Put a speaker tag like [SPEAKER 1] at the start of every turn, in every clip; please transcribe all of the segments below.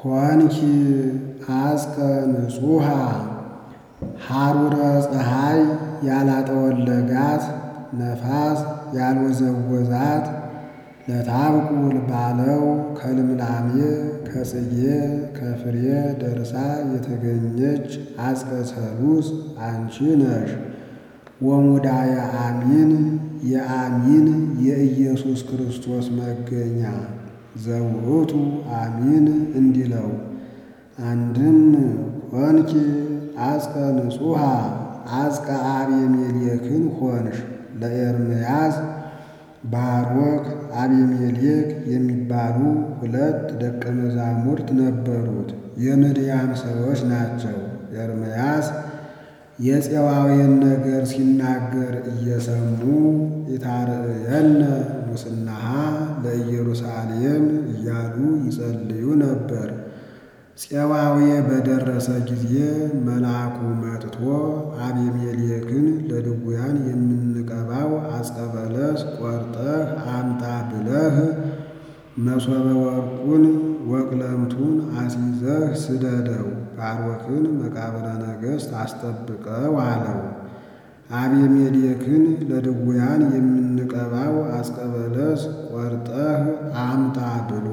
[SPEAKER 1] ኮንኪ አስቀ ንጹሃ ሐሩረ ፀሐይ ያላጠወለጋት ነፋስ ያልወዘወዛት ለታብቁል ባለው ከልምላሜ ከጽጌ ከፍሬ ደርሳ የተገኘች አጽቀ ሰሉስ አንቺ ነሽ። ወሙዳየ አሚን የአሚን የኢየሱስ ክርስቶስ መገኛ ዘውእቱ አሚን እንዲለው አንድም ኮንኪ አጽቀ ንጹሃ አጽቀ አቤሜሌክን ሆንሽ። ለኤርምያስ ባሮክ አቤሜሌክ የሚባሉ ሁለት ደቀ መዛሙርት ነበሩት። የምድያም ሰዎች ናቸው። ኤርምያስ የፄዋውያን ነገር ሲናገር እየሰሙ ኢታርዕየነ ሙስናሃ ለኢየሩሳሌም እያሉ ይጸልዩ ነበር። ፄዋዌ በደረሰ ጊዜ መልአኩ መጥቶ አቤሜሌክን ለድውያን የምንቀባው አጸቀ በለስ ቆርጠህ አምጣ ብለህ መሶበ ወርቁን ወቅለምቱን አስይዘህ ስደደው፣ ባሮክን መቃብረ ነገሥት አስጠብቀው አለው። አቤሜሌክን ለድውያን የምንቀባው አጸቀ በለስ ቆርጠህ አምጣ ብሎ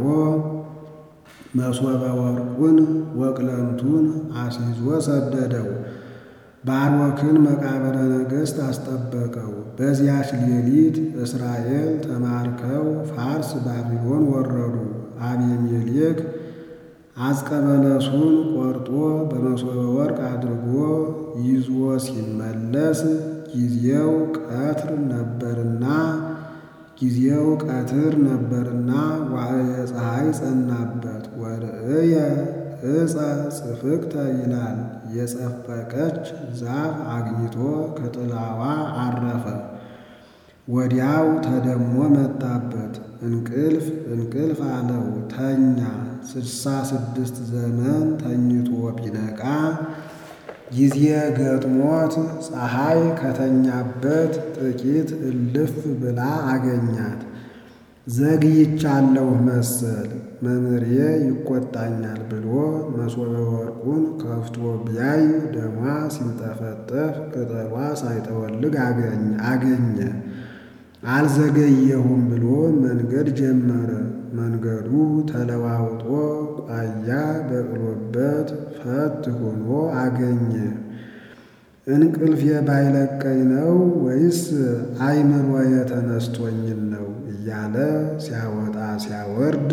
[SPEAKER 1] መሶበ ወርቁን ወቅለምቱን አስይዞ ሰደደው። ባሮክን መቃብረ ነገሥት አስጠበቀው። በዚያች ሌሊት እስራኤል ተማርከው ፋርስ ባቢሎን ወረዱ። አቤሜሌክ አጸቀ በለሱን ቆርጦ በመሶበ ወርቅ አድርጎ ይዞ ሲመለስ ጊዜው ቀትር ነበርና ጊዜው ቀትር ነበርና ዋዕየ ፀሐይ ጸናበት። ወርእየ ዕፀ ጽፍቅተ ይላል። የጸፈቀች ዛፍ አግኝቶ ከጥላዋ አረፈ። ወዲያው ተደሞ መጣበት። እንቅልፍ እንቅልፍ አለው ተኛ። ስድሳ ስድስት ዘመን ተኝቶ ቢነቃ ጊዜ ገጥሞት ፀሐይ ከተኛበት ጥቂት እልፍ ብላ አገኛት። ዘግይቻለሁ መሰል መምህሬ ይቆጣኛል ብሎ መሶበ ወርቁን ከፍቶ ቢያይ ደሟ ሲንጠፈጠፍ ቅጠሏ ሳይጠወልግ አገኘ። አልዘገየሁም ብሎ መንገድ ጀመረ። መንገዱ ተለዋውጦ ቋያ በቅሎበት ፈት ሆኖ አገኘ። እንቅልፍ ባይለቀኝ ነው ወይስ አይምሮዬ ተነስቶኝን ነው እያለ ሲያወጣ ሲያወርድ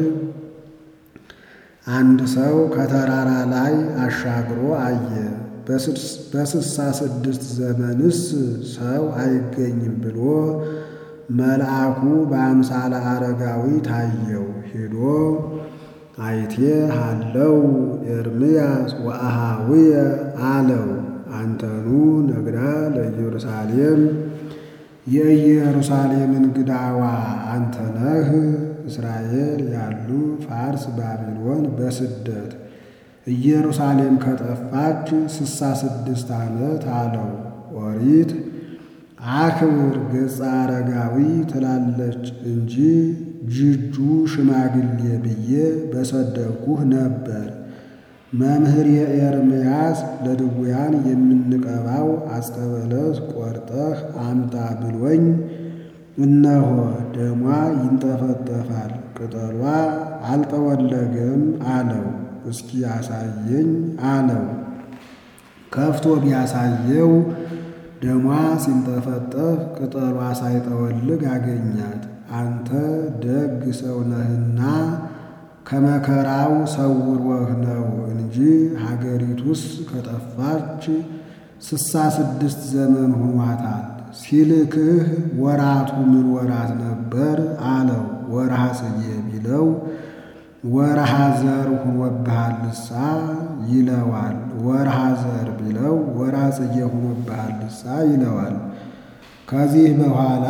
[SPEAKER 1] አንድ ሰው ከተራራ ላይ አሻግሮ አየ። በስሳ ስድስት ዘመንስ ሰው አይገኝም ብሎ መልአኩ በአምሳለ አረጋዊ ታየው። ሄዶ አይቴ ሃለው ኤርምያስ ወአሃውየ አለው። አንተኑ ነግዳ ለኢየሩሳሌም የኢየሩሳሌም እንግዳዋ አንተ ነህ። እስራኤል ያሉ ፋርስ፣ ባቢሎን በስደት ኢየሩሳሌም ከጠፋች ስሳ ስድስት ዓመት አለው። ኦሪት አክብር ገጸ አረጋዊ ትላለች እንጂ ጅጁ ሽማግሌ ብዬ በሰደብኩህ ነበር። መምህር የኤርምያስ ለድውያን የምንቀባው አጸቀ በለስ ቆርጠህ አምጣ ብሎኝ እነሆ ደሟ ይንጠፈጠፋል፣ ቅጠሏ አልጠወለገም አለው። እስኪ ያሳየኝ አለው። ከፍቶ ቢያሳየው ደሟ ሲንጠፈጠፍ ቅጠሏ ሳይጠወልግ አገኛት። አንተ ደግ ሰው ነህና ከመከራው ሰውሮህ ነው እንጂ ሀገሪቱስ ከጠፋች ስሳ ስድስት ዘመን ሆኗታል። ሲልክህ ወራቱ ምን ወራት ነበር አለው። ወርሃ ጽጌ ቢለው ወርሃ ዘር ሆኖብሃልሳ ይለዋል። ወርሃ ዘር ቢለው ወርሃ ጽጌ ሆኖብሃልሳ ይለዋል። ከዚህ በኋላ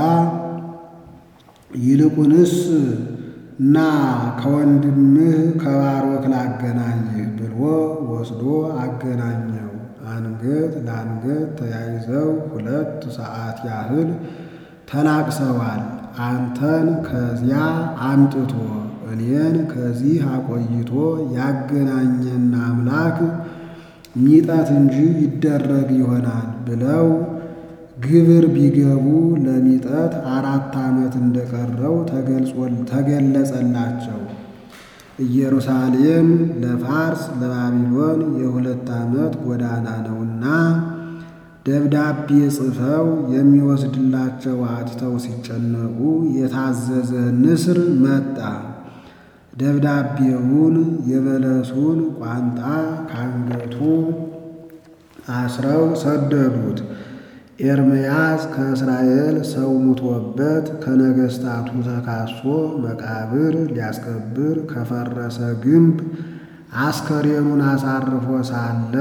[SPEAKER 1] ይልቁንስ እና ከወንድምህ ከባሮክ ላገናኝህ ብሎ ወስዶ አገናኘው። አንገት ለአንገት ተያይዘው ሁለት ሰዓት ያህል ተላቅሰዋል። አንተን ከዚያ አምጥቶ እኔን ከዚህ አቆይቶ ያገናኘን አምላክ ሚጠት እንጂ ይደረግ ይሆናል ብለው ግብር ቢገቡ ለሚጠት አራት ዓመት እንደቀረው ተገለጸላቸው። ኢየሩሳሌም ለፋርስ ለባቢሎን የሁለት ዓመት ጎዳና ነውና ደብዳቤ ጽፈው የሚወስድላቸው አጥተው ሲጨነቁ የታዘዘ ንስር መጣ። ደብዳቤውን የበለሱን ቋንጣ ካንገቱ አስረው ሰደዱት። ኤርምያስ ከእስራኤል ሰው ሙቶበት ከነገሥታቱ ተካሶ መቃብር ሊያስቀብር ከፈረሰ ግንብ አስከሬኑን አሳርፎ ሳለ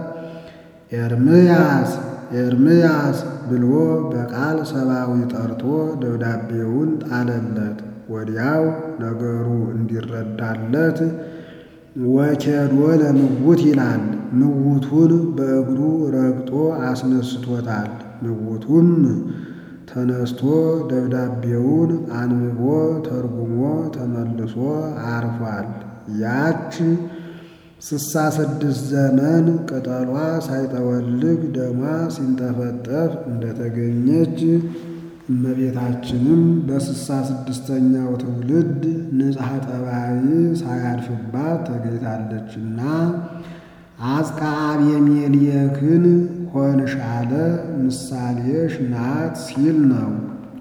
[SPEAKER 1] ኤርምያስ ኤርምያስ ብሎ በቃል ሰብአዊ ጠርቶ ደብዳቤውን ጣለለት። ወዲያው ነገሩ እንዲረዳለት ወኬዶ ለምውት ይላል። ምውቱን በእግሩ ረግጦ አስነስቶታል። ምውቱም ተነስቶ ደብዳቤውን አንብቦ ተርጉሞ ተመልሶ አርፏል። ያች ስሳ ስድስት ዘመን ቅጠሏ ሳይጠወልግ ደሟ ሲንጠፈጠፍ እንደተገኘች እመቤታችንም በስሳ ስድስተኛው ትውልድ ንጽሐ ጠባይ ሳያልፍባት ተገኝታለችና አጽቃ አቤሜሌክን ሆንሻለ ምሳሌሽ ናት ሲል ነው።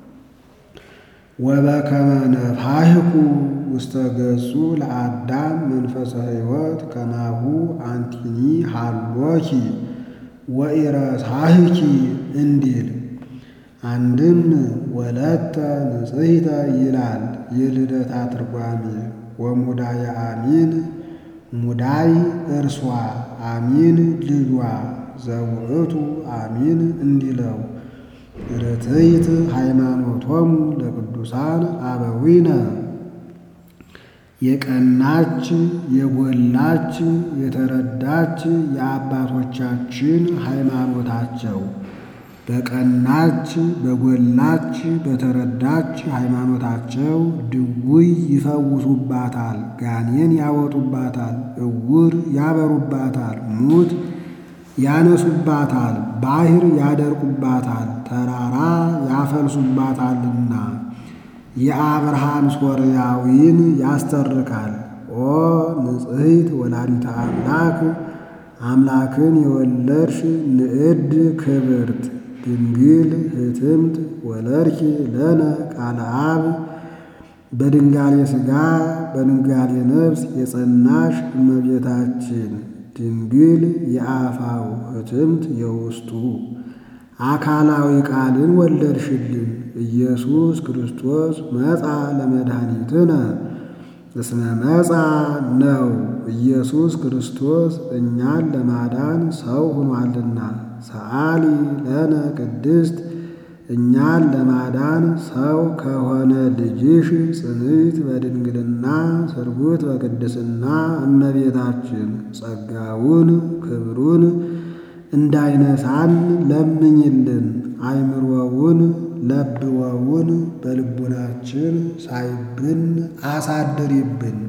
[SPEAKER 1] ወበከመ ነፋሕኩ ውስተ ገጹ ለአዳም መንፈሰ ሕይወት ከማሁ አንቲኒ ሃሎኪ ወኢረሳህኪ እንዲል አንድም ወለተ ንጽሕተ ይላል የልደታ ትርጓሜ። ወሙዳየ አሚን ሙዳይ እርሷ አሚን ልጇ ዘውእቱ አሚን እንዲለው ርትዕት ሃይማኖቶሙ ለቅዱሳን አበዊነ የቀናች የጎላች የተረዳች የአባቶቻችን ሃይማኖታቸው በቀናች በጎላች በተረዳች ሃይማኖታቸው ድውይ ይፈውሱባታል፣ ጋኔን ያወጡባታል፣ እውር ያበሩባታል፣ ሙት ያነሱባታል፣ ባሕር ያደርቁባታል፣ ተራራ ያፈልሱባታልና የአብርሃም ሶርያዊን ያስተርካል። ኦ ንጽሕት ወላዲተ አምላክ አምላክን የወለድሽ ንዕድ ክብርት ድንግል ህትምት ወለድኪ ለነ ቃለ አብ በድንጋሌ ሥጋ በድንጋሌ ነፍስ የጸናሽ እመቤታችን ድንግል የአፋው ህትምት የውስጡ አካላዊ ቃልን ወለድሽልን። ኢየሱስ ክርስቶስ መጻ ለመድኃኒትነ እስመ መጻ ነው። ኢየሱስ ክርስቶስ እኛን ለማዳን ሰው ሆኗልና። ሰአሊ ለነ ቅድስት እኛን ለማዳን ሰው ከሆነ ልጅሽ ጽንዕት በድንግልና ስርጉት በቅድስና እመቤታችን ጸጋውን ክብሩን እንዳይነሳን ለምኝልን። አይምሮውን ለብወውን በልቡናችን ሳይብን አሳድሪብን።